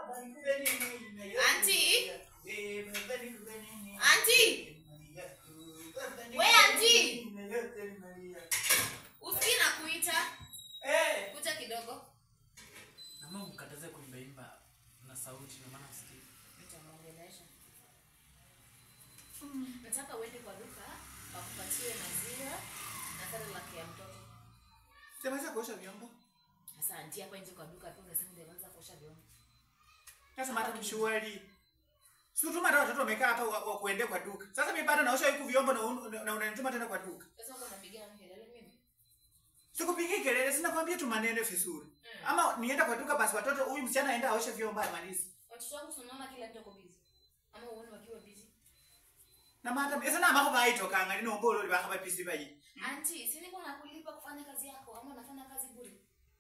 Auntie? Auntie? We, auntie? Usikii na kuita. Kuja kidogo. Nama mkataze kuimbaimba na sauti na maana usikii. Nitamwongelesha. Nataka uende kwa duka wakupatie maziwa na Cerelac ya mtoto. Sijamaliza kuosha vyombo. Sasa auntie hapa nje kwa duka tu unasema ndio anaanza kuosha vyombo. Sasa mata mshuari. Sutuma hata watoto wamekaa hapa wa, wa kuende kwa duka. Sasa mimi bado naosha huku vyombo na un- na unanituma tena kwa duka. Sasa uko unapigia kelele mimi. Sikupigi kelele, sina kwambia tu maneno vizuri. Ama nienda kwa duka basi watoto huyu msichana aenda aoshe vyombo amalize. Watoto wangu tunaona kila mtu ako busy. Ama uone wakiwa busy. Na mata esa na mako baito kanga ni nombolo li bakaba pisi bayi. Auntie, si niko nakulipa kufanya kazi yako ama unafanya kazi bure?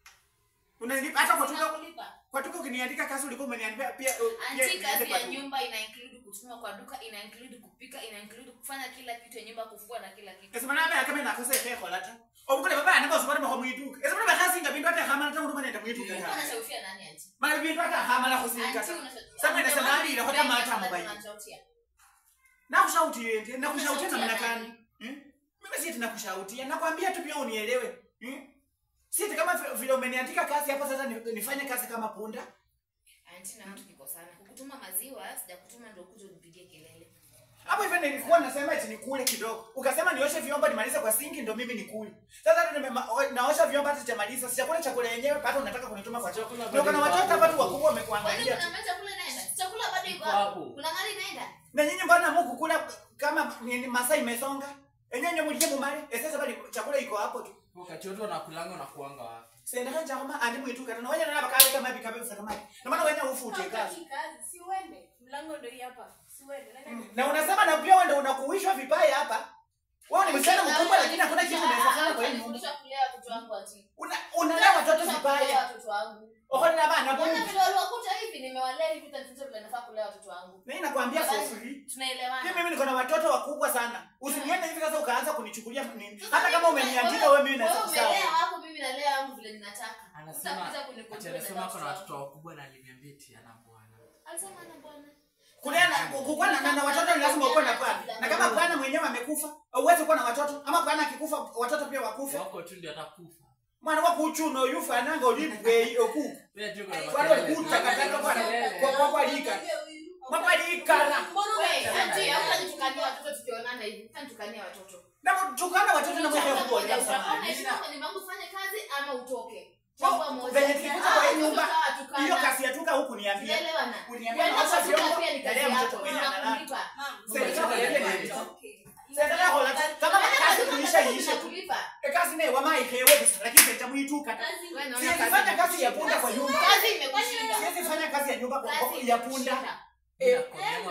Unanilipa hata kwa duka Nakulipa. kwa duka ukiniandika kazi ulikuwa umeniambia pia uh, pia Auntie, niende kazi kwa ya duka. nyumba ina include kutuma kwa duka, ina include kupika, ina include kufanya kila kitu ya nyumba, kufua na kila kitu. Esa mana ba kama na kosa ehe kolata. Obukole baba anaba usubara mako mwiduka. Esa mana bakazi ngabindu hata hamana tangu ndo nenda mwiduka. Ulikuwa unashauriana nani auntie? Mara bindu hata hamana kusika. Auntie, unashauriana- Sasa inasema hadi inakuwa kama hata Unashauriana mobile. unashautia. nakushautia ende nakushautia namna Unashautia gani Hmm? mimi sieti nakushautia nakwambia tu pia unielewe Hmm? sieti kama vi- vile umeniandika kazi hapo sasa ni- nifanye kazi kama punda Auntie, na mtu niko sana. Kukutuma maziwa, sijakutuma ndio kuja unipigie kelele. hapo hivyo nilikuwa nasema eti nikule kidogo ukasema nioshe vyombo nimalize kwa sinki ndo mimi nikule sasa hata nime- ma- o- naosha vyombo hata sijamaliza sijakula chakula yenyewe hata unataka kunituma kwa chakula ndio kuna watoto hapa tu wakubwa Kwani wamekuangalia tu kuna meza kule inaenda? Chakula bado iko Iko hapo. hapo. Kuna gari inaenda? na nyinyi mbona muku kula kama ni- masaa imesonga enyenye mulie mumale esasa bali chakula iko hapo tu Wakati wote wanakulanga unakuanga wapi? sendaka chakoma andi mwitu na wanya na bakale kama bikabe kama na maana wanya ufute kazi Hautaki kazi, si uende. Mlango ndio hii hapa. Si uende. Nenda na unasema na pia wewe ndio unakuishwa vibaya hapa wewe ni msichana mkubwa lakini hakuna kitu unaweza fanya kwa hii nyumba Nifundisha kulea watoto wangu auntie. una unalea watoto Nifundisha kulea vibaya watoto wangu. okoni na bana Mbona bongo vile waliwakuta hivi nimewalea hivi tatizo vile nafaa kulea watoto wangu. mimi nakwambia for Basi, free Tunaelewana. pia mimi niko na watoto wakubwa sana usiniende hivi sasa ukaanza kunichukulia nini hata kama umeniandika wewe mimi naweza Wewe kusawa umelea wako mimi nalea wangu vile ninataka. Anasema Utakuja ati kunikontrol anasema na ako na watoto watoto wangu. wakubwa na aliniambia eti ana bwana. Alisema ana bwana. kulea na kukuwa na, na, na watoto ni lazima ukuwe na bwana na kama bwana mwenyewe amekufa huwezi kuwa na watoto ama bwana akikufa watoto pia wakufe Wako tu ndio atakufa. mwana wa kuchuno yufa ananga olipwe okuku Wewe tu kuna Kwani walikuta kataka bwana kwa kwa kwa lika Mama likana Wewe, auntie, hata nitukanie watoto tukionana hivi. Hata nitukanie watoto. na tukana watoto na mwewe Chagua kubwa moja, ya utakuwa samani unaishi kama ni mambo ufanye kazi ama utoke. Oh, Chagua moja. venye tulikuja kwa hii Ah, nyumba, watoto hawatukana. hiyo kasi ya tuka huku niambia Tunaelewana. Uniambia Kwenda naosha kwa duka vyombo, pia ni kazi nalea mtoto yako. mwenye analala. Tunakulipa. Serikali Umetoka yake kweli. ni Okay. Sasa hola kama Kwenda kwa kazi duka kuisha pia iishe tu tunakulipa. E kazi ne wama ihewe bisa lakini sasa muituka Kazi- Wewe naona siwezi kazi fanya kazi ya imekushinda. punda kwa nyumba Kazi imekushinda. siwezi fanya kazi ya nyumba kwa Kazi kwa- ya punda imekushinda. Eh,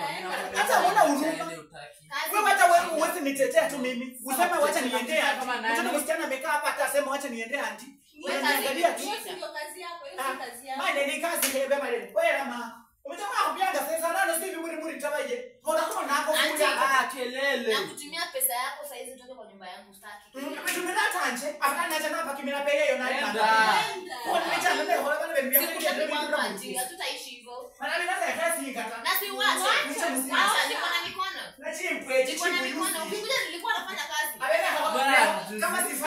hata huna huruma. Kazi wewe hata wewe imekushinda. huwezi nitetea tu mimi useme wacha niendee Kama anti nani? mtoto msichana amekaa hapa hata asema wacha niendee anti Wewe kazi Unaniangalia tu. Hiyo si ndio kazi yako, hiyo si kazi yako. Mane ni kazi hebe mane. Wewe ma. Umetoka kupianga sasa nani sisi muri muri tabaje. Hola kama nako Auntie. kula. Ah, kelele. Na kutumia pesa yako saa hizi utoke kwa nyumba yangu sitaki. Tumina tanje. Afana acha napa kimina pele yo nani. Enda. Enda. Kwa nini acha ndio hola bana bembia. Sikutaki kwangu auntie, hatutaishi hivyo. Mana ni nasa kasi kata. Na si wacha. Wacha. Wacha, niko na mikono. Na chimpwe Niko na chimpwe. mikono. Ukikuja nilikuwa nafanya kazi. Abena Bwana, kama si